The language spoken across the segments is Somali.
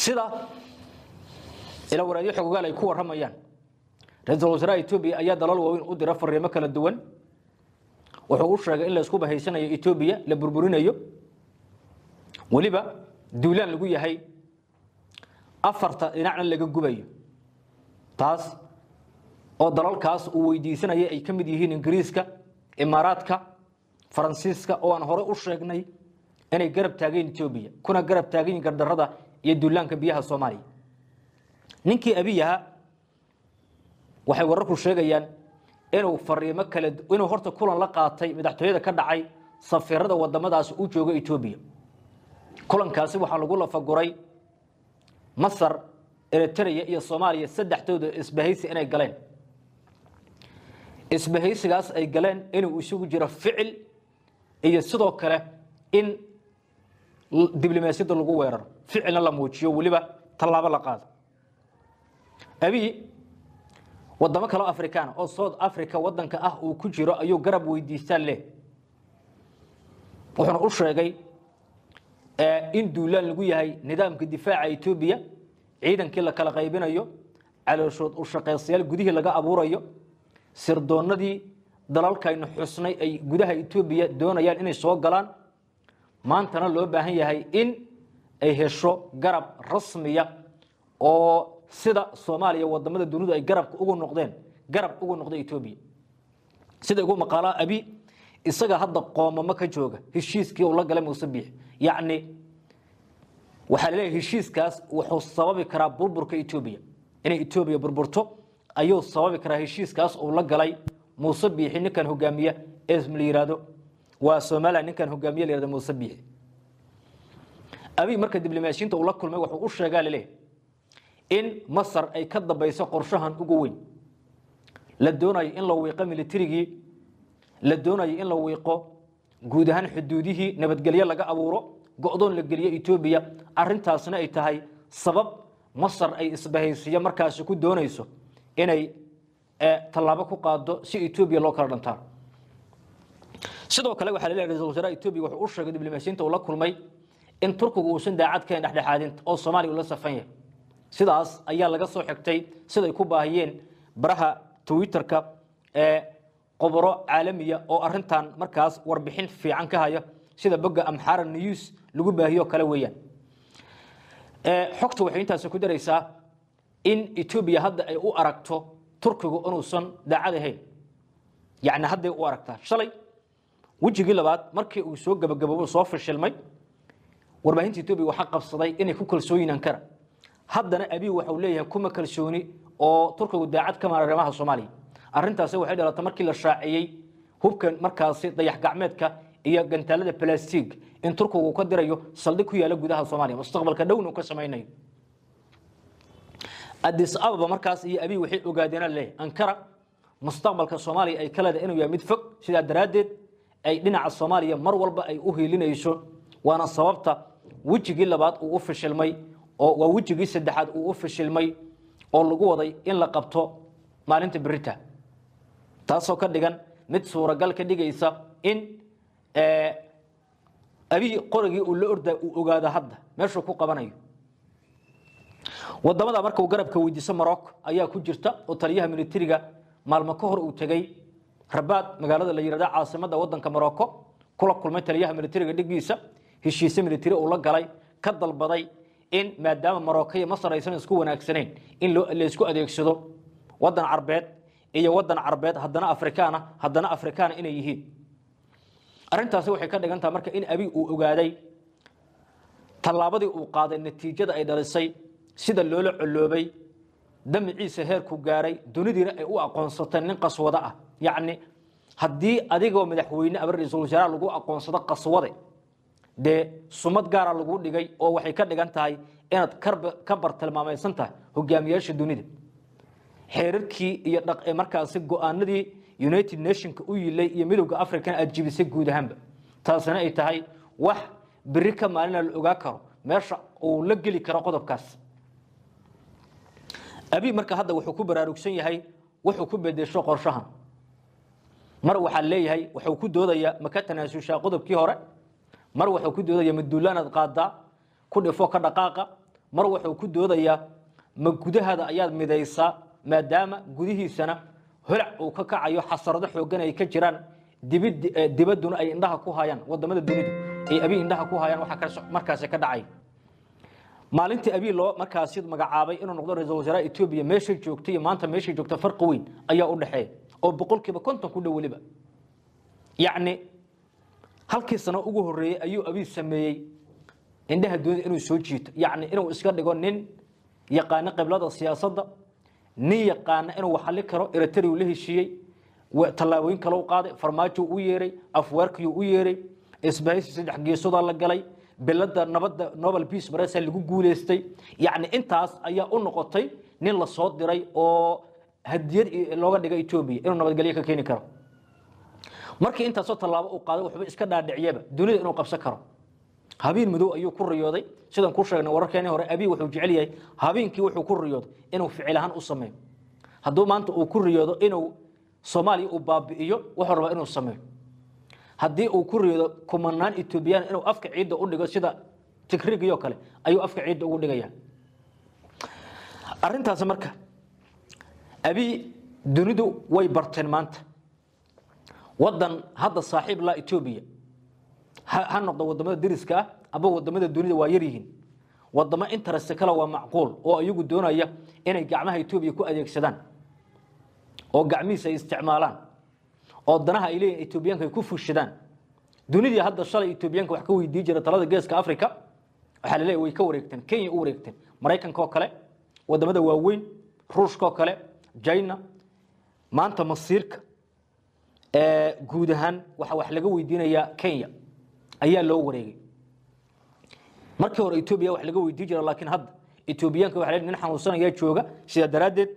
sida ila waraadyo xogogaal ay ku warramayaan ra-iisul wasaaraha etoobiya ayaa dalal waaweyn u dira fariimo kala duwan wuxuu u sheegay in la isku bahaysanayo etoobiya la burburinayo weliba duulaan lagu yahay afarta dhinacna laga gubayo taas oo dalalkaas uu weydiisanaya ay ka mid yihiin ingiriiska imaaraadka faransiiska oo aan hore u sheegnay inay garab taageen etoobiya kuna garab taagayin gardarrada iyo duulaanka biyaha soomaaliya ninkii abiyaha waxay wararku sheegayaan inuu fariimo kale inuu horta kulan la qaatay madaxtooyada ka dhacay safiirada wadamadaas u jooga etoobiya kulankaasi waxaa lagu lafaguray masar eritrea iyo soomaaliya saddexdooda isbahaysi inay galeen isbahaysigaas ay galeen inuu isugu jiro ficil iyo sidoo kale in diblomaasiyadda lagu weeraro ficilna la muujiyo weliba tallaabo la qaado abi wadamo kaleo afrikaan oo south africa wadanka ah uu ku jiro ayuu garab weydiistaan leh wuxuuna u sheegay in duulaan lagu yahay nidaamka difaaca etoobiya ciidankii la kala qaybinayo calooshood u shaqaystayaal gudihii laga abuurayo sirdoonadii dalalkaynu xusnay ay gudaha etoobiya doonayaan inay soo galaan maantana loo baahan yahay in ay hesho garab rasmiya oo sida soomaaliya wadamada dunidu ay garabka ugu noqdeen garab ugu noqda etoobiya sida ugu maqaalaa abi isaga hadda qoomamo ka jooga heshiiskii uu la galay muuse biix yacni waxaa laleeyahay heshiiskaas wuxuu sababi karaa burburka etoobiya inay etoobiya burburto ayuu sababi karaa heshiiskaas uu la galay muuse biixi ninkan hogaamiya ee la yihahdo waa somalilan ninkan hogaamiye la yihahdo muuse biixi abi marka diblomaasiyinta uu la kulmay wuxuu u sheegaa laleeyahay in masar ay ka dambayso qorshahan ugu weyn la doonayo in la wiiqo militarigii la doonayo in la wiiqo guud ahaan xuduudihii nabadgelyo laga abuuro go-doon la geliyo etoobiya arintaasna ay tahay sabab masar ay isbahaysiyo markaasi ku doonayso inay tallaabo ku qaado si etoobiya loo kala dhantaan sidoo kale waxaa laleeyahay ra-isul wasaaraha etoobiya wuxuu u sheegay diblomaasiyinta uu la kulmay in turkigu uusan daacad kahayn dhexdhexaadinta oo soomaaliya ula safan yahay sidaas ayaa laga soo xigtay siday ku baahiyeen baraha twitterka ee qoboro caalamiya oo arintan markaas warbixin fiican ka haya sida bogga amxara news lagu baahiyo kale weeyaan xogta waxay intaasi ku daraysaa in etoobiya hadda ay u aragto turkigu inuusan daacad ahayn yacni hadday u aragtaa shalay wejigii labaad markii uu soo gabagaboobo soo fashilmay warbaahinta etoobiya waxaa qabsaday inay ku kalsooyin ankara haddana abiy waxau leeyahay kuma kalsooni oo turkigu daacad ka mara arrimaha soomaaliya arrintaasi waxay dhalatay markii la shaaciyey hubkan markaasi dayax gacmeedka iyo gantaalada balastig in turkigu ka dirayo saldhig ku yaala gudaha soomaaliya mustaqbalka dhowna uu ka samaynayo adis ababa markaas iyo abiy waxay ogaadeen leeyahay ankara mustaqbalka soomaaliya ay ka leedahay inuu yahay mid fog sidaa daraaddeed ay dhinaca soomaaliya mar walba ay u hiilinayso waana sababta wejigii labaad uu u fashilmay oo waa wejigii saddexaad uu u fashilmay oo lagu waday in la qabto maalinta berita taasoo ka dhigan mid suuragal ka dhigaysa in abiy qorigii uu la orda uu ogaado hadda meeshuu ku qabanayo wadamada marka uu garabka weydiiso morocco ayaa ku jirta oo taliyaha militariga maalmo ka hor uu tegey rabaad magaalada la yihahda caasimada wadanka morocco kula kulmay taliyaha militariga dhigiisa heshiise militari uu la galay ka dalbaday in maadaama morocco iyo masar aysan isku wanaagsanayn in laysku adeegsado wadan carbeed iyo wadan carbeed haddana afrikaana haddana afrikaana inay yihiin arrintaasi waxay ka dhigan tahay marka in abiy uu ogaaday tallaabadii uu qaaday natiijada ay dhalisay sida loola coloobay damiciisa heerku gaaray dunidiina ay u aqoonsatay nin qaswado ah yacni haddii adigoo madaxweyne ama ra-iisul wasaaraha lagu aqoonsado qaswade dee sumad gaara lagu dhigay oo waxay ka dhigan tahay inaad ka bartilmaamaysan tahay hogaamiyaasha dunida xeerarkii iyo markaasi go-aanadii united nationka u yilay iyo midowda africana aad jibisay guud ahaanba taasina ay tahay wax beri ka maalina la ogaa karo meesha uu la geli karo qodobkaas abiy marka hadda wuxuu ku baraarugsan yahay wuxuu ku bedesho qorshahan mar waxaa leeyahay wuxuu ku doodayaa maka tanaasushaa qodobkii hore mar wuxuu ku doodaya maduulaanaad qaadaa ku dhifo ka dhaqaaqa mar wuxuu ku doodayaa ma gudahaada ayaad midaysaa maadaama gudihiisana holac uu ka kacayo xasarado xooggan ay ka jiraan dibid- eh, dibadduna ay indhaha ku hayaan wadamada dunidu ay abi indhaha ku hayaan waxa ka- markaasi ka dhacay maalintii abii loo markaasi magacaabay inuu noqdo ra-iisul wasaaraha etoobiya meeshay joogtay iyo maanta meeshay joogta farqi weyn ayaa u dhexeeya oo boqolkiiba konton ku dhow weliba yacni halkii sano ugu horreeyey ayuu abii sameeyey indhaha dunida inuu soo jiito yacni inuu iska dhigo nin yaqaano qiblada siyaasadda nin yaqaana inuu waxali karo eritrea la heshiiyey wa- tallaabooyin kale u qaaday farmaajo u yeeray afweerkiyuu u yeeray isbahaysi saddex geesodaa la galay bilada nabadda nobel peace prize lagu guuleystay yacni intaas ayaa u noqotay nin la soo diray oo hadiyad i- looga dhigay etoobiya inuu nabadgelyo ka keeni karo markii intaasoo tallaabo uu qaaday waxba iska dhaadhiciyaba dunida inuu qabsan karo habeen madow ayuu ku riyooday sidaan ku sheegnay wararkeenii hore abii wuxuu jecel yahay habeenkii wuxuu ku riyooday inuu ficil ahaan u sameeyo hadduu maanta uu ku riyoodo inuu soomaaliya uu baabi'iyo wuxuu rabaa inuu sameeyo haddii uu ku riyoodo kumanaan etoobiyaan inuu afka ciidda u dhigo sida tigrigiyoo kale ayuu afka ciidda ugu dhigaya arrintaasi marka abii dunidu way barteen maanta wadan hadda saaxiib la etoobiya ha ha noqdo wadamada deriska ah aba wadamada dunida waa yar yihiin wadamo interest kale waa macquul oo iyagu doonaya inay gacmaha etoobiya ku adeegsadaan oo gacmihiisa ay isticmaalaan oo danaha ay leeyihin etoobiyaanka ay ku fushadaan dunidii hadda shalay etoobiyaanka wax ka weydii jira talada geeska africa waxaa laleeyahy way ka wareegteen kenya u wareegteen maraykanka oo kale wadamada waaweyn ruushka oo kale china maanta masiirka ee guud ahaan waxa wax laga weydiinayaa kenya ayaa loo wareegay markii hore etoobiya wax laga weydii jira laakiin hadda etoobiyaanka waxa la nin xanuunsanayaa jooga sidaa daraaddeed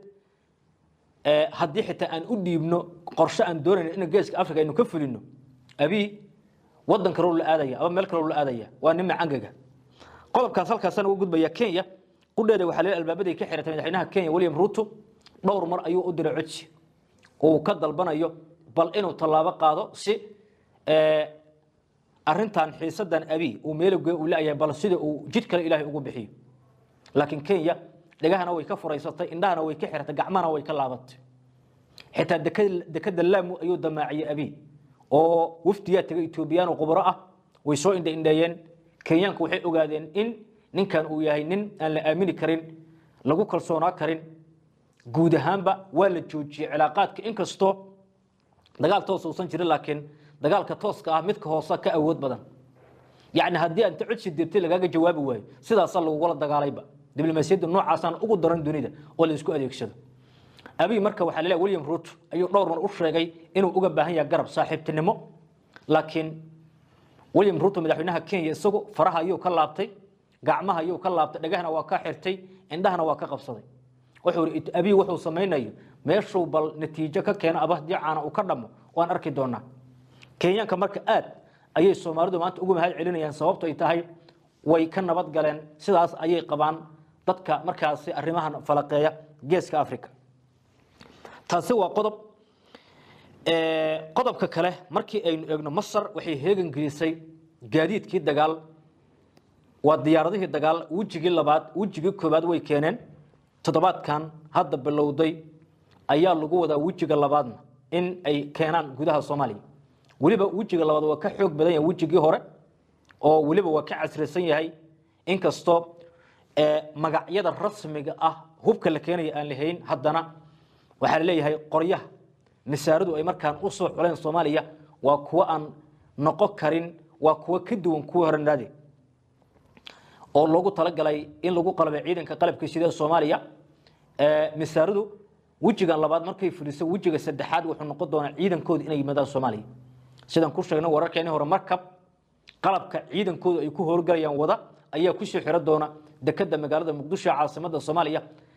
ee haddii xitaa aan u dhiibno qorshe aan doonayno in geeska africa aynu ka fulino abii wadan kaloo la aadaya aba meel kaloo la aadaya waa nin macangaga qodobkaas halkaasana uga gudbaya kenya qudheeda waxaa leeyahay albaabaday ka xiratay madaxweynaha kenya william ruto dhowr mar ayuu u diray codsi oo uu ka dalbanayo bal inuu tallaabo qaado si ee, arrintan xiisadan abii uu meelowge uu leeyahay bal sida uu jid kale ilaahay ugu bixiyo laakiin kenya dhegahana way ka furaysatay indhahana way ka xiratay gacmahana way ka laabatay xitaa dekada dekada laamu ayuu damaaciyey abii oo wafdiyaa tegay etoobiyaan oo khubro ah way soo indha indheeyeen kenyaanku waxay ogaadeen in ninkan uu yahay nin aan la aamini karin lagu kalsoonaa karin guud ahaanba waa la joojiyey cilaaqaadka inkastoo dagaal toos uusan jirin laakiin dagaalka tooska ah midka hoose ka awood badan yacni haddii aad inta codsi dirtay lagaaga jawaabi waayo sidaasaa lagugula dagaalayba diblomaasiyadda noocaasaan ugu daran dunida oo la isku adeegsado abii marka waxaa laleeyahay william ruto ayuu dhowr mar u sheegay inuu uga baahan yahay garab saaxiibtinimo laakiin william ruto madaxweynaha kenya isagu faraha ayuu ka laabtay gacmaha ayuu ka laabtay dhagahana waa ka xirtay indhahana waa ka qabsaday wuxuu yidhi abii wuxuu samaynayo meeshuu bal natiijo ka keeno aba haddii caana uu ka dhamo waan arki doonaa kenyaanka marka aad ayay soomaalidu maanta ugu mahad celinayaan sababto ay tahay way ka nabad galeen sidaas ayay qabaan dadka markaasi arrimahan falaqeeya geeska africa taasi waa qodob Ee, qodobka kale markii aynu eegno masar waxay heegan gelisay gaadiidkii dagaal waa diyaaradihii dagaal wejigii labaad wejigii koobaad way keeneen toddobaadkan hadda bilowday ayaa lagu wadaa wejiga labaadna in ay keenaan gudaha soomaaliya weliba wejiga labaad waa ka xoog badan yahay wejigii hore oo weliba waa ka casrisan yahay inkastoo ee, magacyada rasmiga ah hubka la keenaya aan lahayn haddana waxaa la leeyahay qoryaha masaaradu ay markaan u soo xuleen soomaaliya waa kuwo aan noqon karin waa kuwo ka duwan kuwa horanaade oo loogu talagalay in lagu qalabay ciidanka qalabka sida soomaaliya ee, masaaradu wejigan labaad markay fuliso wejiga saddexaad wuxuu noqon doonaa ciidankooda inay yimaadaan soomaaliya sidaan ku sheegnay wararkeeni hore markab qalabka ciidankooda ay ku howlgalayaan wada ayaa kusoo xiro doona dekada magaalada muqdisho ee caasimada soomaaliya